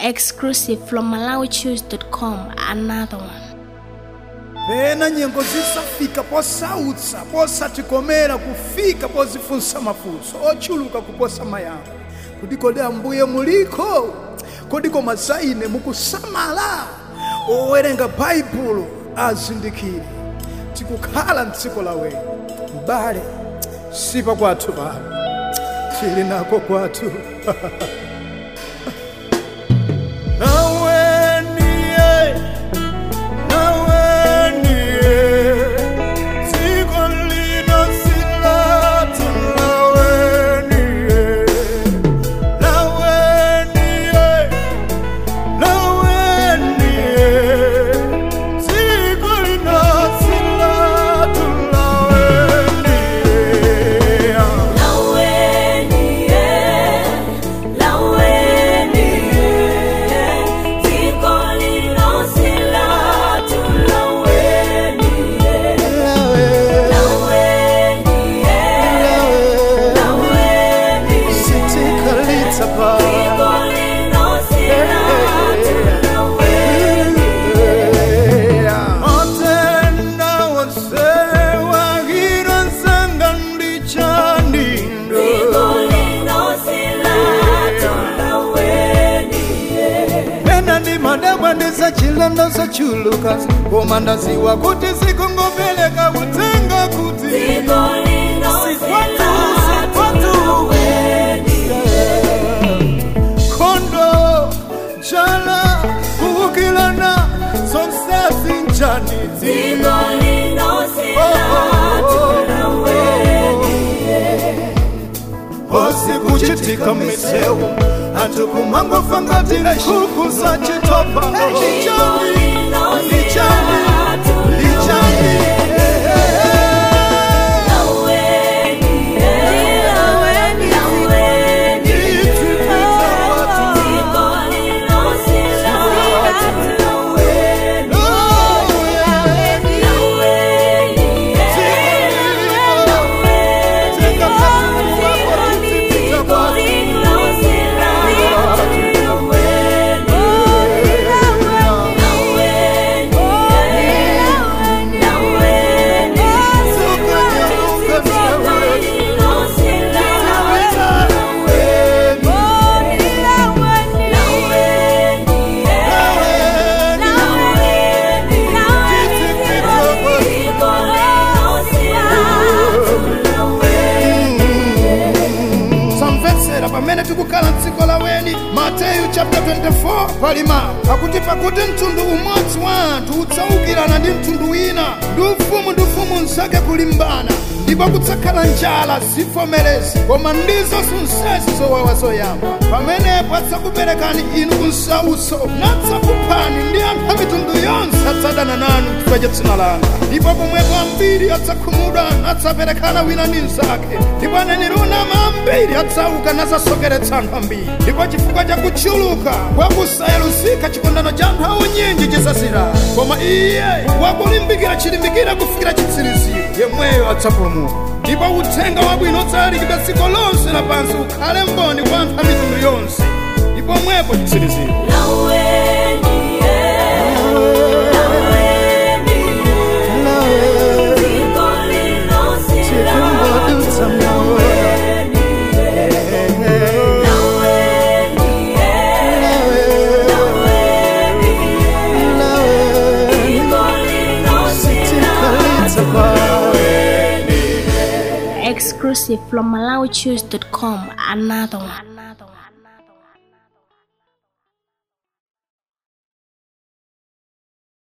Exclusive from MalawiChoose.com. Another one. pena nyengo zisafika posautsa posatikomera kufika pozifunsa mafunso ochuluka kuposa mayankho kuti kodi ambuye muliko kodiko masaine mukusamala owerenga baibulo azindikire tikukhala mdziko lawenu mbale sipa kwathu pano tili nako kwathu nawe ndiye nawe ndiye dziko lino silatu nawe ndiye nawe ndiye nawe ndiye dziko lino silatu nawe ndiye sitikalitsa pa Matenda wansewa hira nsanga ndichandindo Pena ndi madabwa ndisachilendo sachuluka Koma ndaziwa kuti sikungopeleka kutenga kuti Kondo, chala, kukilana, sonsasi njani Hosi kuchitika misewu Antu kumangofa ngati nkhuku za chitopa Lichani, lichani, lichani samvetsera pamene tikukhala mdziko laweni mateyu chapter 24 palima akuti pakuti mtundu umodzi wa anthu udzaukirana ndi mtundu wina ndi ufumu ndi ufumu nzake kulimbana ndipo kudzakhala njala zivomerezi koma ndizo zonsezi zowawa zoyamba pamenepo adzakuperekani inu kunsautso nadzakuphani ndi anthu a mitundu yonse adzadana nanu chifukwa cha dzina langa ndipo pomwepo ambiri adzakhumudwa nadzaperekana wina ndi mnzake ndipo aneneri onama ambiri adzauka nadzasokeretsa anthu ambiri ndipo chifukwa cha kuchuluka kwa kusayeluzika chikondano cha anthu aunyinji chisazira koma iye wakulimbikira chilimbikira kufikira chitsiriziro yemweyo adzapulumuka ndipo uthenga wabwino udzalalikidwa dziko lonse lapansi ukhale mboni kwa anthu a mitundu yonse ndipo mwepo chitsiriziro Exclusive from MalawiChoose.com. Another one.